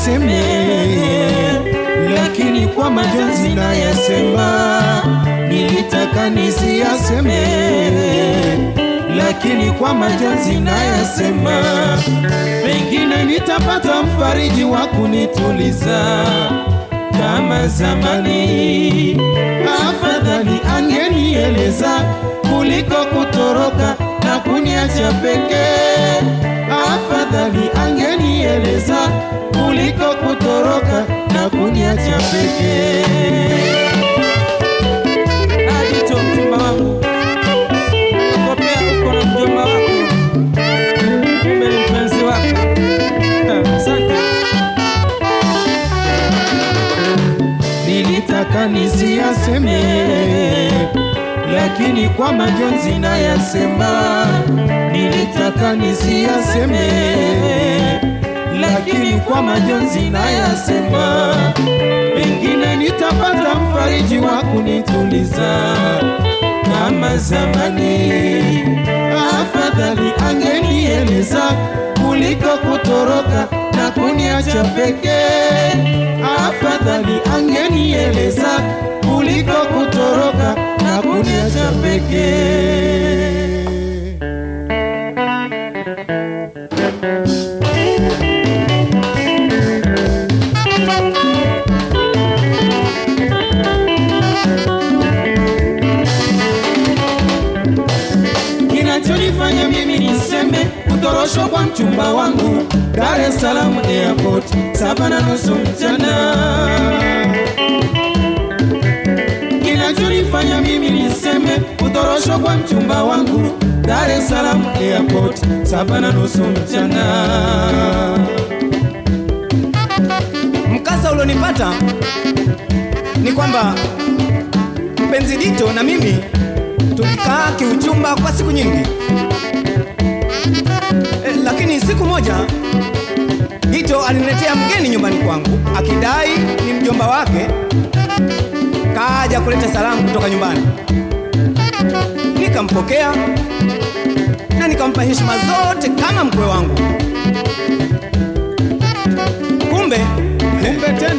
nisiyaseme, lakini kwa majonzi nayasema. Nilitaka nisiyaseme, lakini kwa majonzi nayasema. Pengine nitapata mfariji wa kunituliza kama zamani. Afadhali angenieleza kuliko kutoroka na kuniacha pekee. Afadhali angenieleza kuliko kutoroka na kuniacha pekee. Adito mchumba wangu, kopea uko na mjomba wako, kumbe ni mpenzi wako. Ah, Asante. Nilitaka nisiyaseme, lakini kwa majonzi nayasema. Nilitaka nisiyaseme, lakini kwa majonzi nayasema. Pengine nitapata mfariji wa kunituliza kama zamani. Afadhali angenieleza kuliko kutoroka na kuniacha pekee. Afadhali angenieleza kuliko kutoroka na kuniacha pekee. Kinachonifanya mimi niseme kutoroshwa kwa mchumba wangu Dar es Salaam airport saba na nusu mchana. Kinachonifanya mimi niseme kutoroshwa kwa mchumba wangu Dar es Salaam airport saba na nusu mchana. Mkasa ulionipata ni kwamba mpenzi Dito na mimi tulikaa kiuchumba kwa siku nyingi e, lakini siku moja Dito aliniletea mgeni nyumbani kwangu akidai ni mjomba wake, kaja kuleta salamu kutoka nyumbani. Nikampokea na nikampa heshima zote kama mkwe wangu. Kumbe Kumbe tena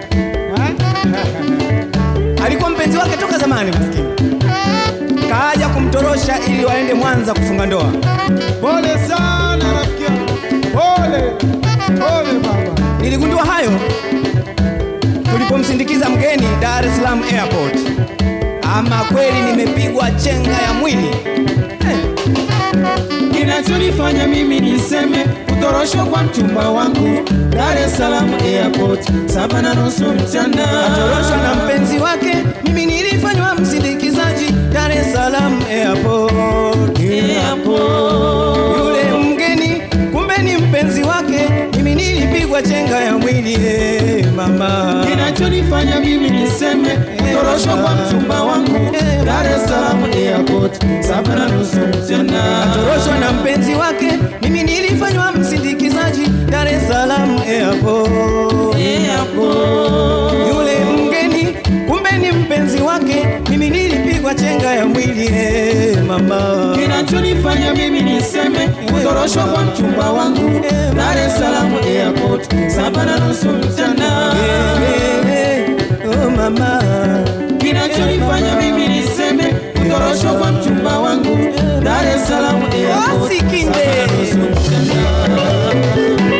alikuwa mpenzi wake toka zamani, maskini kaja kumtorosha ili waende Mwanza kufunga ndoa. pole sana rafiki yangu, pole pole baba. Niligundua hayo tulipomsindikiza mgeni Dar es Salaam airport. Ama kweli nimepigwa chenga ya mwili eh. Kinachonifanya mimi niseme kutoroshwa kwa mchumba wangu Dar es Salaam airport saba na nusu mchana. Toroshwa na mpenzi wake, mimi nilifanywa msindikizaji Dar es Salaam airport. Airport. Yule mgeni kumbe ni mpenzi wake, mimi nilipigwa chenga ya mwili eh, mama. Kinachonifanya mimi niseme kutoroshwa kwa mchumba wangu Dar es Salaam airport saba na nusu mchana. Toroshwa na mpenzi wake, mimi nilifanywa msindikizaji Dar es Salaam airport. Airport. Yule mgeni kumbe ni mpenzi wake, mimi nilipigwa chenga ya mwili eh, mama. Kinachonifanya mimi niseme kutoroshwa kwa mchumba wangu Dar es Salaam airport saba na nusu mchana. Eh, eh, oh mama. Kinachonifanya mimi niseme kutoroshwa kwa mchumba wangu Dar es Salaam airport Wasikinde. saba na nusu mchana.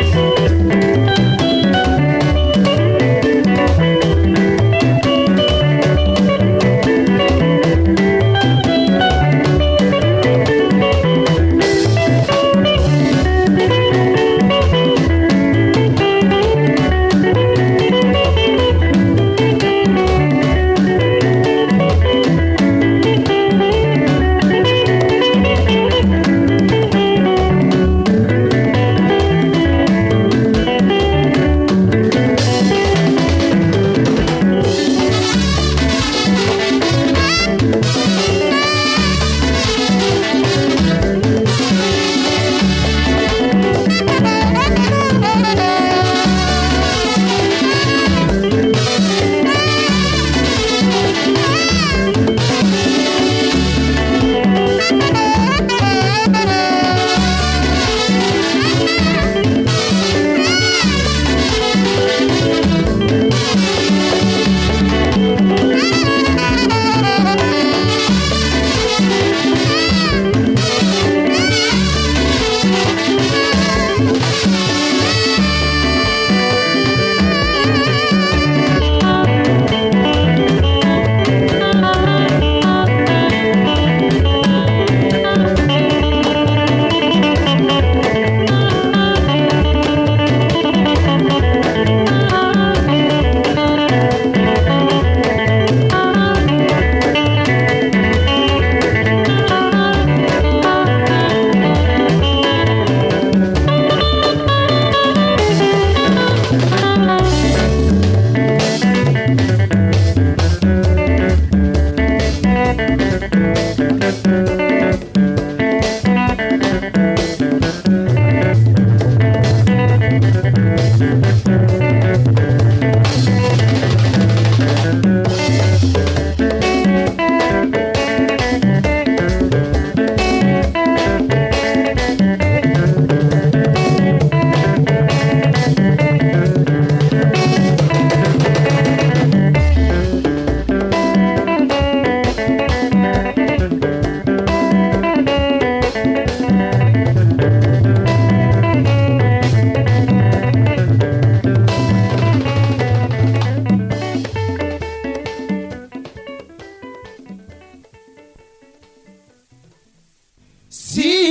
si